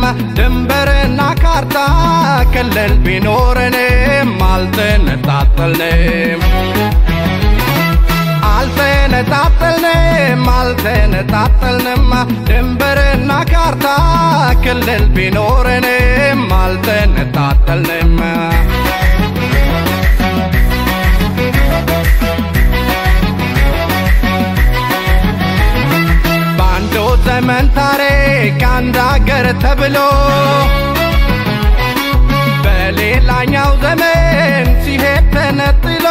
ድንበርና ካርታ ክልል ቢኖረንም አልተነጣጠልንም አልተነጣጠልንም አልተነጣጠልንም ድንበርና ካርታ ክልል ቢኖረንም አልተነጣጠልንም በአንዱ ዘመን ታሪክ አንድ አገር ተብሎ በሌላኛው ዘመን ሲሄድ ተነጥሎ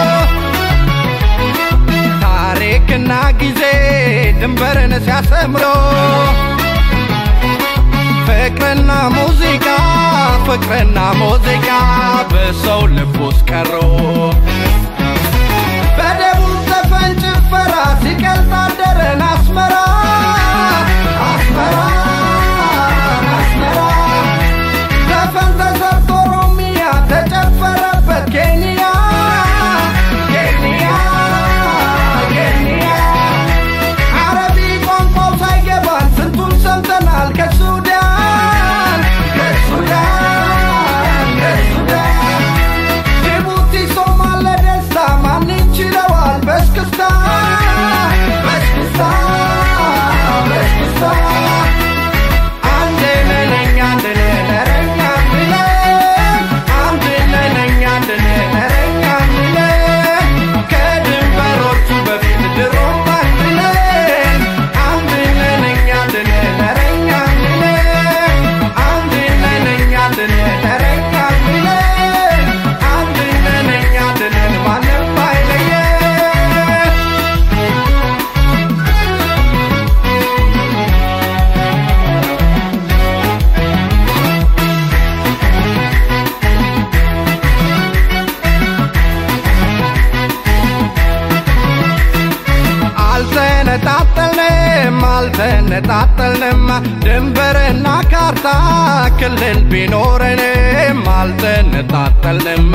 ታሪክና ጊዜ ድንበርን ሲያሰምሮ ፍቅርና ሙዚቃ ፍቅርና ሙዚቃ በሰው ልብ ውስጥ ቀሮ በደቡብ ዘፈን ጭፈራ ሲቀልጥ አደረን አስመራ አስመራ አስመራ ዘፈን ተሰርቶ ኦሮሚያ ተጨፈረበት ኬንያ ኬንያ ኬንያ አረቢ ቋንቋው ሳይገባን ስንቱን ሰምተናል ከሱዳን ከሱዳን ከሱዳን ጅቡቲ ሶማሌ ደስታ ማን ይችለዋል በስክስታ በስክስታ በስክስታ አንድ ነነኛ አንድ ነረኛ ብለ አንድ ነነኛ አንድ ነረኛ ብለ ከድንበሮቹ በፊት ድሮም አንድ ነን አንድ ነነኛ አንድ ነረኛ ብለ አንድ ነነኛ አንድ ነረኛ ብለ አንድ ነነኛ አንድ ነን ማንም አይለየን አልተነጣጠልንም አልተነጣጠልንም ድንበርና ካርታ ክልል ቢኖረንም አልተነጣጠልንም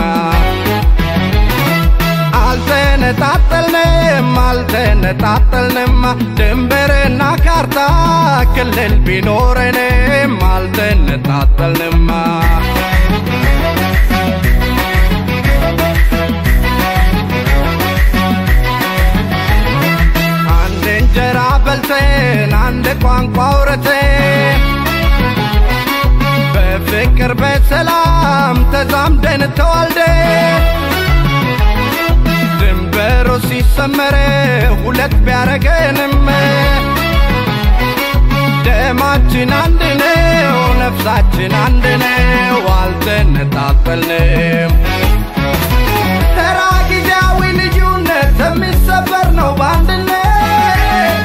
አልተነጣጠልንም አልተነጣጠልንም ድንበርና ካርታ ክልል ቢኖረንም አልተነጣጠልንም አንድ እንጀራ በልተን አንድ ቋንቋ አውርተን በፍቅር በሰላም ተዛምደን ተዋልደን ድንበሩ ሲሰመር ሁለት ቢያረገንም ደማችን አንድ ነው፣ ነፍሳችን አንድ ነው፣ አልተነጣጠልንም። ተራ ጊዜያዊ ልዩነት የሚሰበር ነው በአንድነት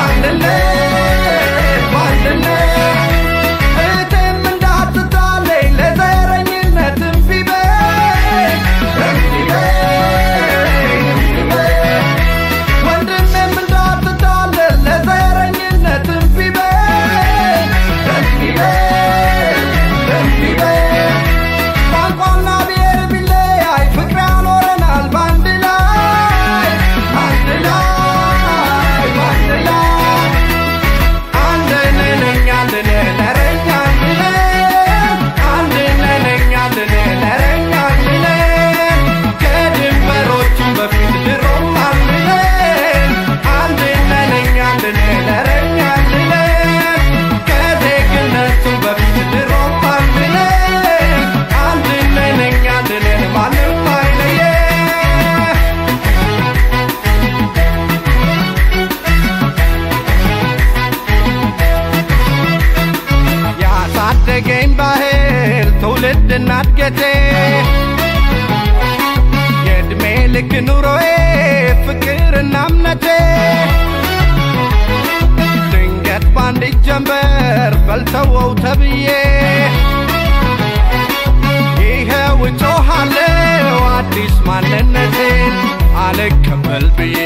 በአንድነት በአንድነት እህቴም እንዳትታለኝ ለዘረኝነት እምቢ በይ እምቢ በይ እምቢ በይ ወንድሜም እንዳትታለል ለዘረኝነት እምቢ በይ እምቢ በይ እምቢ በይ ቋንቋና ብሔር ቢለያይ ፍቅር ያኖረናል በአንድ ላይ አንድ ላይ በአንድ ላይ አንድ ነነኛ አንድ ነረኛ ብለን አንድ ነነኛ አንድ ነረኛ ብለን ከድንበሮቹ በፊት ድሮም አለን አንድ ነነኛ አንድ ነረኛ ብለን ከዜግነቱ በፊት ድሮም አለን አንድ ነነኛ አንድ ነን ማንም አይለየን ያሳደገኝ ባህል ትውልድና እድገቴ የእድሜ ልክ ኑሮዬ ፍቅርና እምነቴ ድንገት ባንድ ጀንበር በልተወው ተብዬ ይኸው እጮኻለሁ አዲስ ማንነቴን አልቀበል ብዬ